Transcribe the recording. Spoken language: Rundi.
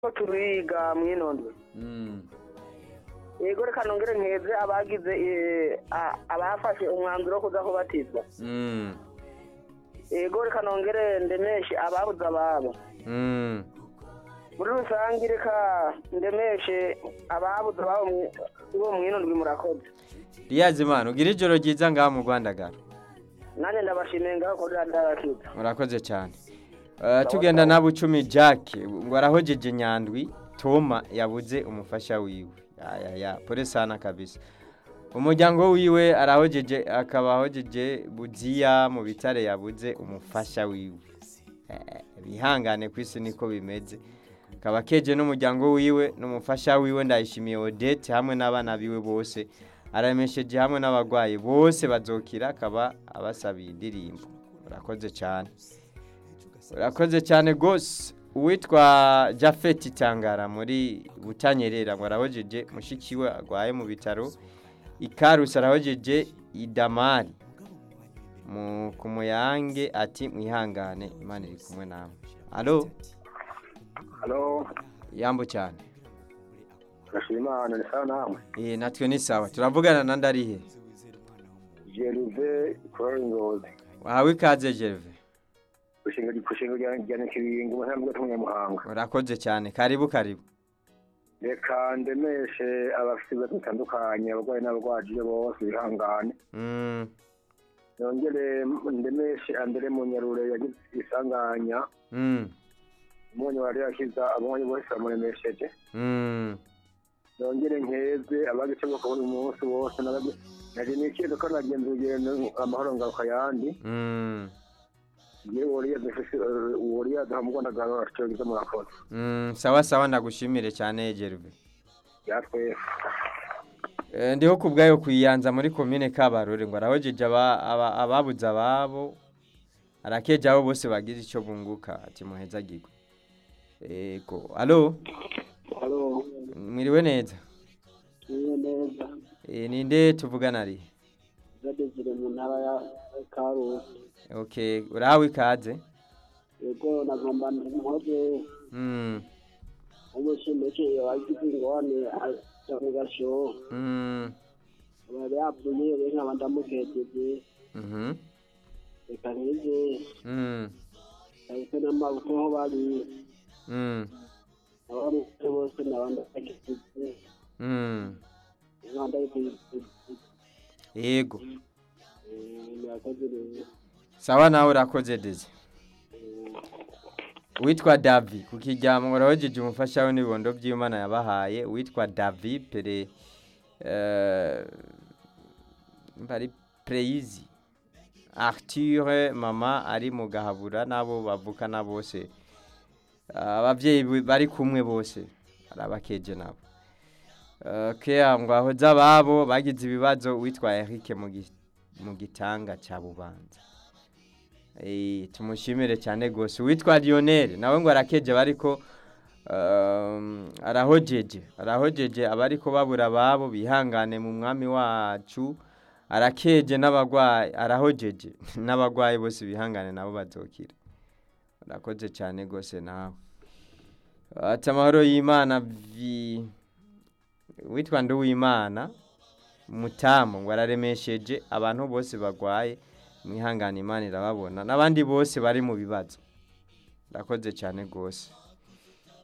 ko turiga mwinondwe Mm. yego reka nongere nkeze abagize eh, a- abafashe umwanzuro wo kuza kubatizwa Mm. yego reka nongere ndemeshe ababuze ababo Mm. muri rusange reka ndemeshe ababuze ababo mwi- bo mwinondwe murakoze riyazi imana ugira ijoro ryiza ngaha mu rwandagara nanjye ndabashimiye ngaho kuri radiyo murakoze cyane Eh, tugenda na bucumi jack ngo arahojeje nyandwi toma yabuze umufasha wiwe ya ya ya pole sana kabisa umuryango wiwe arahojeje akaba ahojeje buziya mu bitare yabuze umufasha wiwe Eh, bihangane ku isi niko bimeze akaba keje n'umuryango wiwe n'umufasha wiwe ndayishimiye odette hamwe n'abana biwe bose aremesheje hamwe n'abarwayi bose bazokira akaba abasabiye indirimbo urakoze cyane urakoze cyane rwose uwitwa jafeti tangara muri butanyerera ngo arahojeje mushiki we arwaye mu bitaro ikarusi arahojeje idamari mu ku muyange ati mwihangane imana iri kumwe nawe alo halo yambo cyane ndashima imana ni sawa namwe eh natwe ni sawa turavugana na ndarihe jerive kuri ngozi wahawe ikaze Gerve gushinga gushinga rya kiringo mu ntambwe y'umunyamuhanga urakoze cyane karibu karibu reka ndemeshe abafite ibibazo bitandukanye abarwayi n'abarwaje bose bihangane mm nongere ndemeshe andere mu nyarure yagize isanganya mm umunyu wari yakiza abonye bose bamuremesheje mm nongere nkeze abagice bwo kubona umunsi wose nabagi nari nikizo ko nagenza urugendo amahoro ngaruka yandi mm yewe wariya dufise wariya duhamugondagaro atyogiza murakoze mm sawa sawa ndagushimire cyane Gerve yatwe Eh, ndiho ku bwayo kuyiyanza muri komine kabarore ngo arahojeje aba- aba- ababuze ababo arakeje abo bose bagize icyo bunguka ati muhezagirwe ego alo halo mwiriwe neza niyo neza Eh, ninde tuvugana ari zadezire mu ntara ya karusi okay urahawe ikaze yego nagomba nkoze mm umushimishe wagize ingorane aja mu gasho mm bari yapfuye rero nkaba ndamukejeje mhm reka nkize mm ahise n'amaboko aho bari mm abamutse bose nabandakejeje mm nkandakejeje yego murakoze neza sawa nawe urakoze deze witwa davi ku kiryamo urahojeje umufasha we n'ibibondo by'imana yabahaye witwa davi pere eh, mba ari preyizi arthur mama ari mu gahabura n'abo bavukana bose ababyeyi be bari kumwe bose arabakeje nabo Eh, kea ngo ahoze ababo bagize ibibazo witwa eric mu gi- mu gitanga cya bubanza Eh, tumushimire cyane rwose witwa lionel nawe ngo arakeje bariko um, arahojeje arahojeje abariko babura ababo bihangane mu mwami wacu arakeje n'abagwayi arahojeje n'abagwayi bose bihangane nabo bazokira urakoze cyane rwose nawe ati amahoro y'imana vi witwa nduwimana mutamu ngo araremesheje abantu bose bagwaye mwihangane imana irababona n'abandi bose bari mu bibazo urakoze cyane rwose